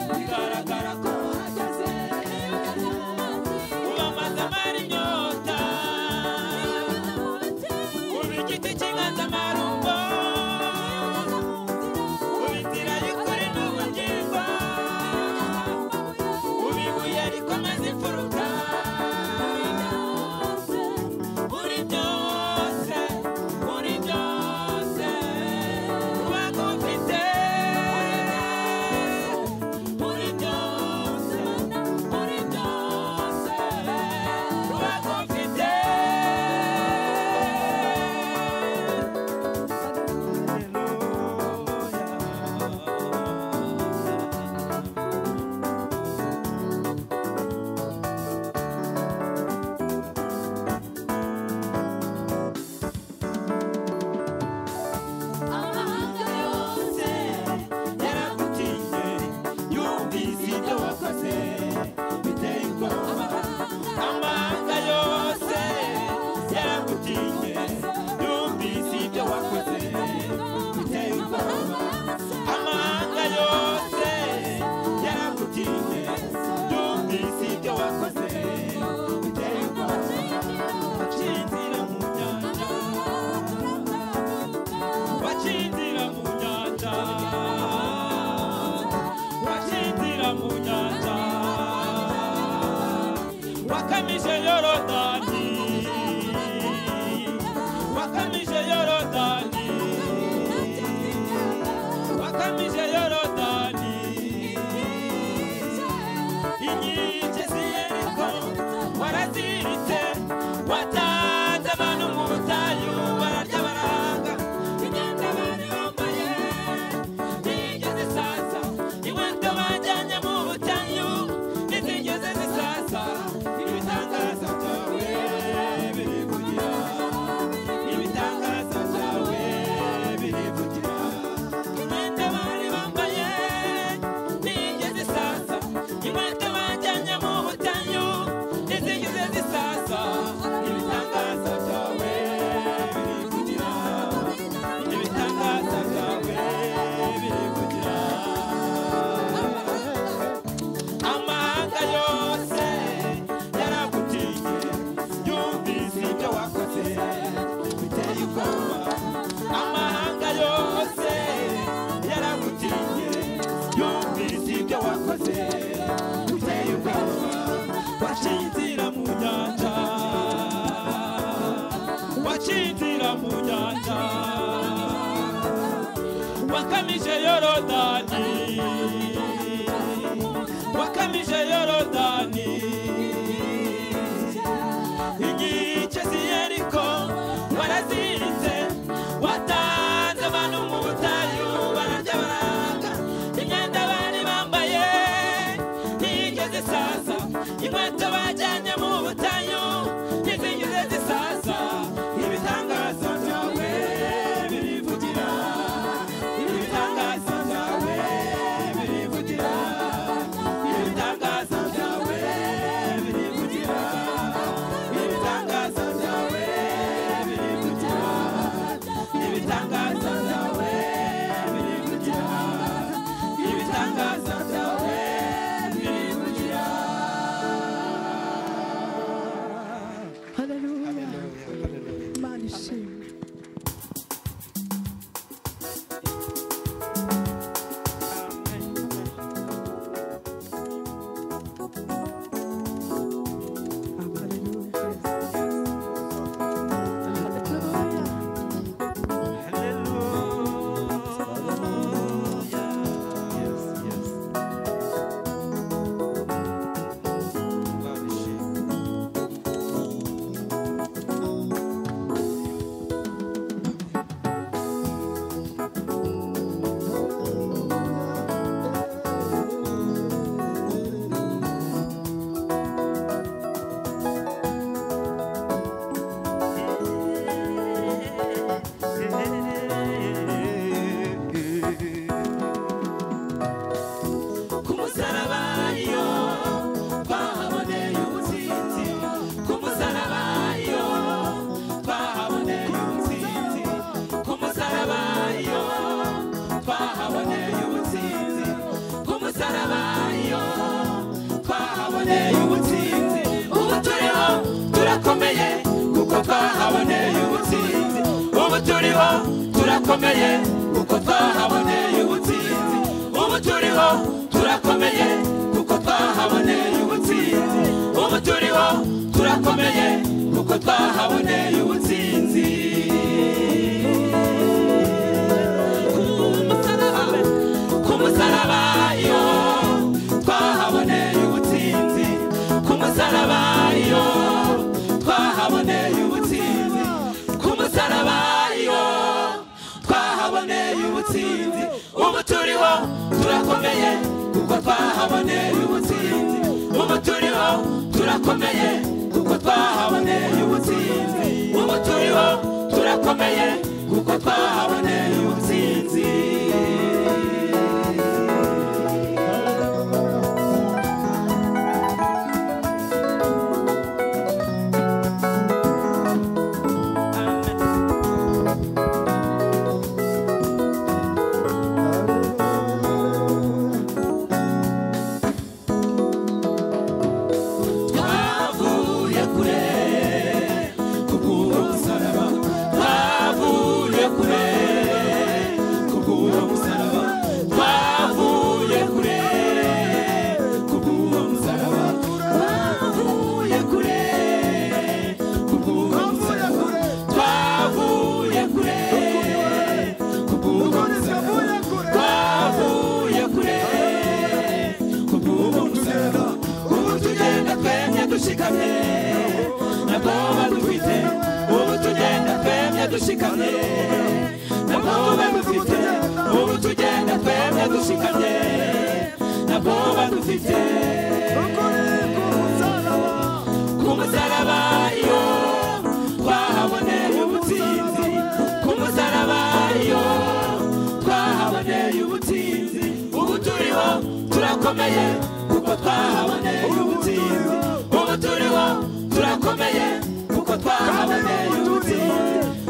bigaragara ko uhageze ubamaze amara inyota uba igiti cy'inganzamarumbo uba inzira y'ukuri n'ubugingo uba ibuye rikomeza imfuruka muri byose muri byose kuba gufite muri byose muri byose kuba gufite amahanga yose yaragutiye yumvise ibyo wakoze biteye ubwoba amahanga yose yaragutiye yumvise ibyo wakoze biteye ubwoba amahanga yose yaragutiye yumvise ibyo wakoze biteye ubwoba waciye inzira mu nyanja wacindira mu nyanja wacindira mu nyanja wakamije yorodani wakamije yorodani wakamije yorodani inkike ziyeriko waraziritse watanze abantu mu butayu bararya barahanga imyenda bari bambaye ntiyigeze isaza inkweto bajyanye mu butayu ntizigeze zisaza ibitangaza byawe birivugira ibitangaza byawe birivugira imyenda bari bambaye ntiyigeze isaza inkweto bajyanye mu butayu ntizigeze zisaza ibitangaza byawe birivugira ibitangaza byawe birivugira amahanga yose yaragutiye yumvise ibyo wakoze biteye ubwoba amahanga yose yaragutiye yumvise ibyo wakoze biteye ubwoba waciye inzira mu nyanja waciye inzira mu nyanja wakamije yorodani wakamije yorodani inkike ziyeriko warazirinze watanze abantu mu butayu bararya baranga imyenda bari bambaye ntiyigeze isaza inkweto bajyanye mu butayu ntizigeze zisaza ibitangaza byawe birivugira ibitangaza byawe birivugira ibitangaza byawe turiho turakomeye kuko twahaboneye ubutsinzi ubu turiho turakomeye kuko twahaboneye ubutsinzi ubu turiho turakomeye kuko twahaboneye ubutsinzi ku musaraba iyo twahaboneye ubutsinzi ku musaraba iyo twahaboneye ubutsinzi ku musaraba iyo twahaboneye ubutsinzi ubu turiho turakomeye kuko twahaboneye ubutsinzi ubu turiho turakomeye kuko twahaboneye ubutsinzi ubu turiho turakomeye kuko twahaboneye ubutsinzi twavuye kure kubw'uwo musaraba twavuye kure kubw'uwo musaraba twavuye kure kubw'uwo musaraba twavuye kure kubw'uwo musaraba twavuye kure kubw'uwo musaraba twavuye kure kubw'ubu musaraba ubu tugenda twemye dushikamye nta bwoba dufite ubu tugenda twemye dushikamye nta bwoba dufite ubu tugenda twemye dushikamye nta bwoba dufite ku musaraba iyo twahaboneye ubutsinzi ku musaraba iyo twahaboneye ubutsinzi ubu turiho turakomeye kuko twahaboneye ubutsinzi ubu turiho turakomeye kuko twahaboneye ubutsinzi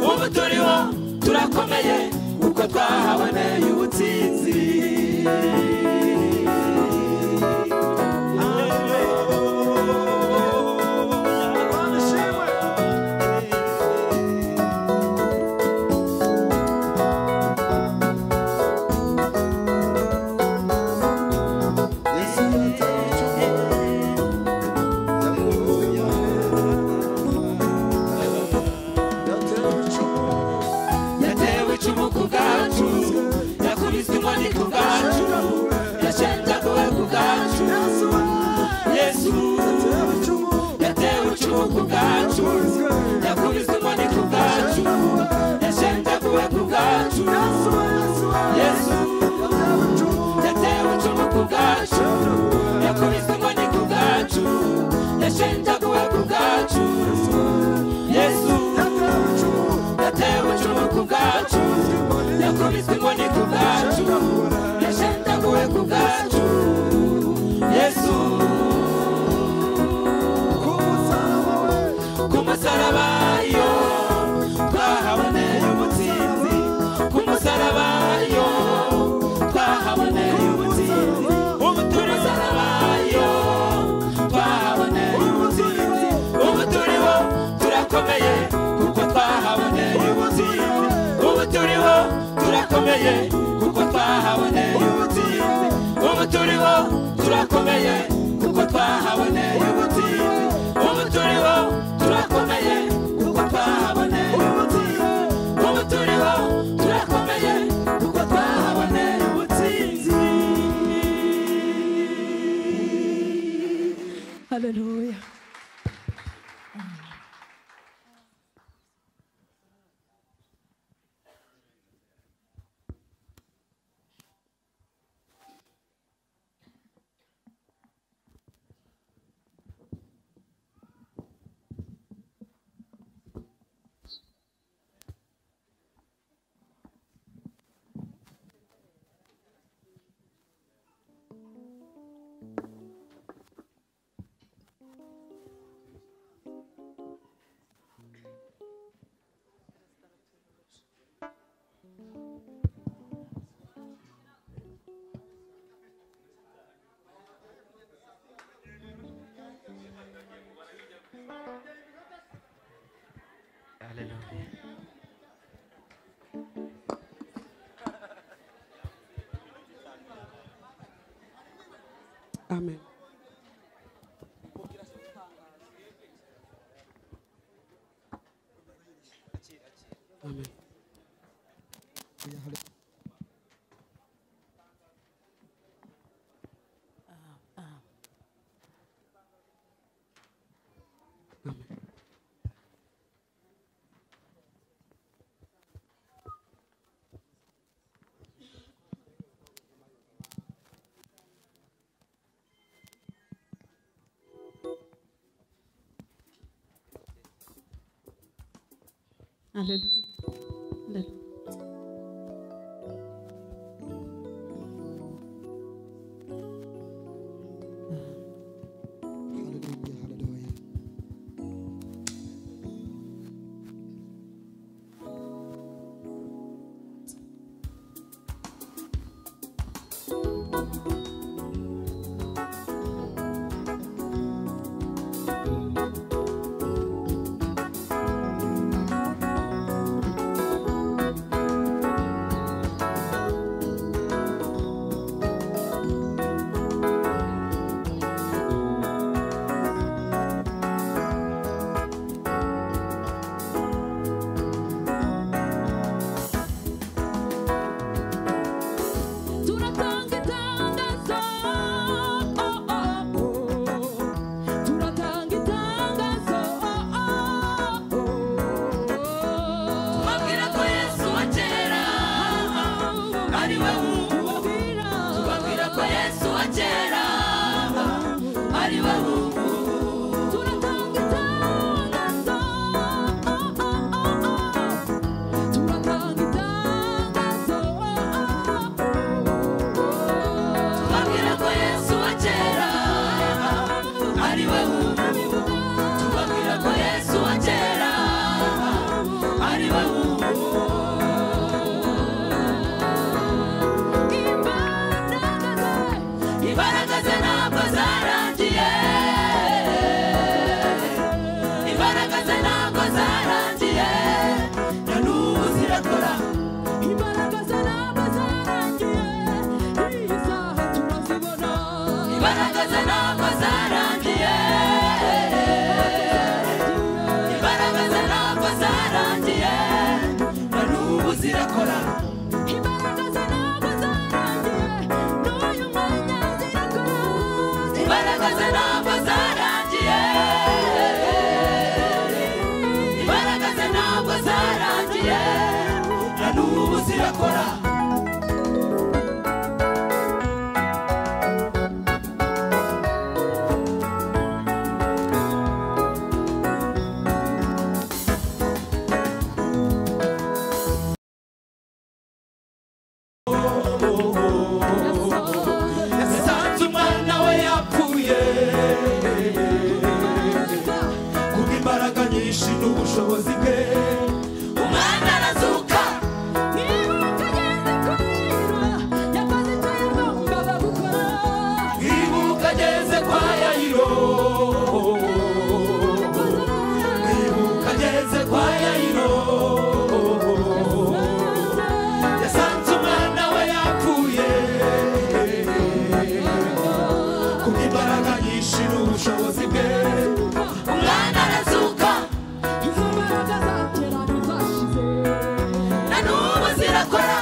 ubu turiho turakomeye kuko twahaboneye ubutsinzi yatewe icumu ku bwacu yakubiswe inkoni ku bwacu yashenjaguwe ku bwacu yesu yatewe icumu ku bwacu yakubiswe inkoni ku bwacu yashenjaguwe ku bwacu yesu yatewe icumu ku bwacu yakubiswe inkoni ku bwacu yashenjaguwe ku bwacu yesu yatewe icumu ku bwacu yakubiswe inkoni ku bwacu yashenjaguwe ku bwacu yesu ku musaraba yo twahaboneye ubutsinzi ku musaraba yo twahaboneye ubutsinzi ubu tumusaraba yo twahaboneye ubutsinzi ubu turiho turakomeye kuko twahaboneye ubutsinzi ubu turiho turakomeye kuko twahaboneye ubutsinzi ubu turiho turakomeye kuko twahaboneye ubutsinzi ubu turiho turakomeye kuko twahaboneye ubutsinzi ubu turiho turakomeye kuko twahaboneye ubutsinzi Hallelujah. amen amen Alléluia. Alléluia. Hallelujah, hallelujah. Turatanga itangazo oh, oh, oh. Turatanga itangazo oh, oh, oh. Tubabwira ko Yesu wa kera ari we w'ubu Tubabwira ko Yesu wa kera ari we w'ubu Turatanga itangazo oh, oh, oh, oh. Turatanga itangazo Tubabwira ko Yesu wa kera ari we w'ubu Tubabwira ko Yesu wa kera ari we w'ubu Imbaraga ze ntabwo zarangiye Imbaraga ze ntabwo zarangiye na n'ubu zirakora Imbaraga ze ntabwo zarangiye iyi saha turazibona Imbaraga ze ntabwo zarangiye Imbaraga ze ntabwo zarangiye na n'ubu zirakora Imbaraga ze ntabwo zarangiye n'uyu mwanya zirakora Imbaraga ze ntabwo zarangiye imbaraga ze ntabwo zarangiye na n'ubu zirakora yasanze umwana we yapfuye kubw'imbaraga nyinshi n'ubushobozi bwe umwana arazuka niba ukagenda kwirwa yakoze icyo yagombaga gukora ibuka ageze kwa yayiro ibuka ageze kwa yayiro yasanze umwana we yapfuye kubw'imbaraga nyinshi n'ubushobozi bwe umwana arazuka izo mbaraga za kera ntizashize na n'ubu zirakora